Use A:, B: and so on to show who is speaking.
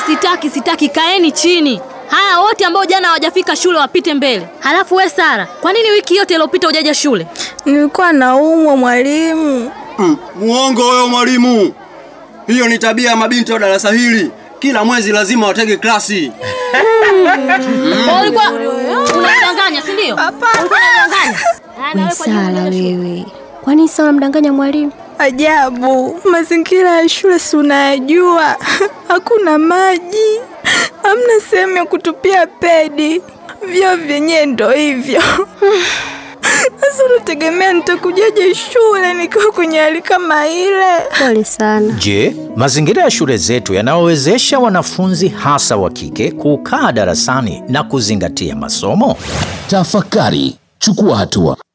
A: sitaki, sitaki. Kaeni chini. Haya, wote ambao jana hawajafika shule wapite mbele. Halafu we Sara, kwa nini wiki yote iliyopita hujaja shule?
B: Nilikuwa naumwa mwalimu.
C: Mm, muongo wewe mwalimu. Hiyo ni tabia ya mabinti wa darasa hili. Kila mwezi lazima watege klasi.
A: Kwa Ulikuwa unadanganya, si ndio?
B: Hapana.
D: We Sara wewe, kwa nini sasa unamdanganya mwalimu?
B: Ajabu, mazingira ya shule si unayajua. Hakuna maji, hamna sehemu ya kutupia pedi, vyoo vyenyewe ndo hivyo. Sasa unategemea nitakujaje shule nikiwa kwenye hali kama ile?
D: Pole sana.
E: Je, mazingira ya shule zetu yanawawezesha wanafunzi hasa wa kike kukaa darasani na kuzingatia masomo?
F: Tafakari, chukua hatua.